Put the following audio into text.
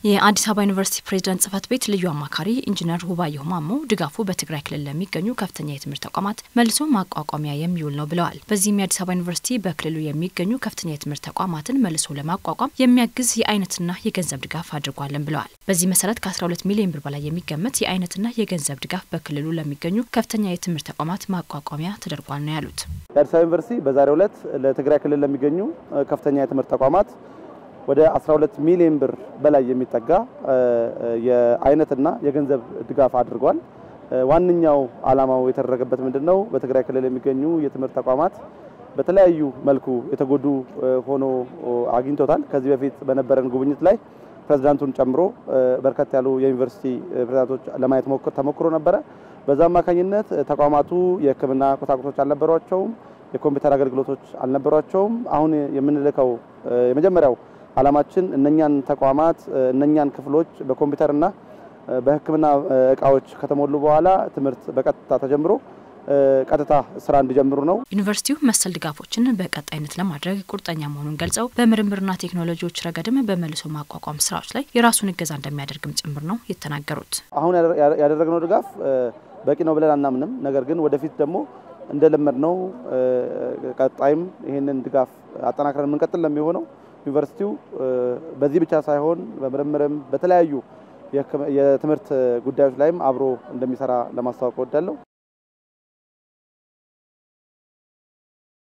የአዲስ አበባ ዩኒቨርሲቲ ፕሬዝዳንት ጽህፈት ቤት ልዩ አማካሪ ኢንጂነር ሁባየሁ ማሞ ድጋፉ በትግራይ ክልል ለሚገኙ ከፍተኛ የትምህርት ተቋማት መልሶ ማቋቋሚያ የሚውል ነው ብለዋል። በዚህም የአዲስ አበባ ዩኒቨርሲቲ በክልሉ የሚገኙ ከፍተኛ የትምህርት ተቋማትን መልሶ ለማቋቋም የሚያግዝ የአይነትና የገንዘብ ድጋፍ አድርጓለን ብለዋል። በዚህ መሰረት ከ12 ሚሊዮን ብር በላይ የሚገመት የአይነትና የገንዘብ ድጋፍ በክልሉ ለሚገኙ ከፍተኛ የትምህርት ተቋማት ማቋቋሚያ ተደርጓል ነው ያሉት። የአዲስ አበባ ዩኒቨርሲቲ በዛሬው ዕለት ለትግራይ ክልል ለሚገኙ ከፍተኛ የትምህርት ተቋማት ወደ 12 ሚሊዮን ብር በላይ የሚጠጋ የአይነትና የገንዘብ ድጋፍ አድርጓል። ዋነኛው ዓላማው የተደረገበት ምንድን ነው? በትግራይ ክልል የሚገኙ የትምህርት ተቋማት በተለያዩ መልኩ የተጎዱ ሆኖ አግኝቶታል። ከዚህ በፊት በነበረን ጉብኝት ላይ ፕሬዝዳንቱን ጨምሮ በርከት ያሉ የዩኒቨርሲቲ ፕሬዝዳንቶች ለማየት ተሞክሮ ነበረ። በዛ አማካኝነት ተቋማቱ የሕክምና ቁሳቁሶች አልነበሯቸውም፣ የኮምፒውተር አገልግሎቶች አልነበሯቸውም። አሁን የምንልከው የመጀመሪያው ዓላማችን እነኛን ተቋማት እነኛን ክፍሎች በኮምፒውተርና በሕክምና እቃዎች ከተሞሉ በኋላ ትምህርት በቀጥታ ተጀምሮ ቀጥታ ስራ እንዲጀምሩ ነው። ዩኒቨርሲቲው መሰል ድጋፎችን በቀጣይነት ለማድረግ ቁርጠኛ መሆኑን ገልጸው በምርምርና ቴክኖሎጂዎች ረገድም በመልሶ ማቋቋም ስራዎች ላይ የራሱን እገዛ እንደሚያደርግም ጭምር ነው የተናገሩት። አሁን ያደረግነው ድጋፍ በቂ ነው ብለን አናምንም። ነገር ግን ወደፊት ደግሞ እንደለመድ ነው ቀጣይም ይህንን ድጋፍ አጠናክረን የምንቀጥል ነው የሚሆነው። ዩኒቨርሲቲው በዚህ ብቻ ሳይሆን በምርምርም በተለያዩ የትምህርት ጉዳዮች ላይም አብሮ እንደሚሰራ ለማስታወቅ እወዳለሁ።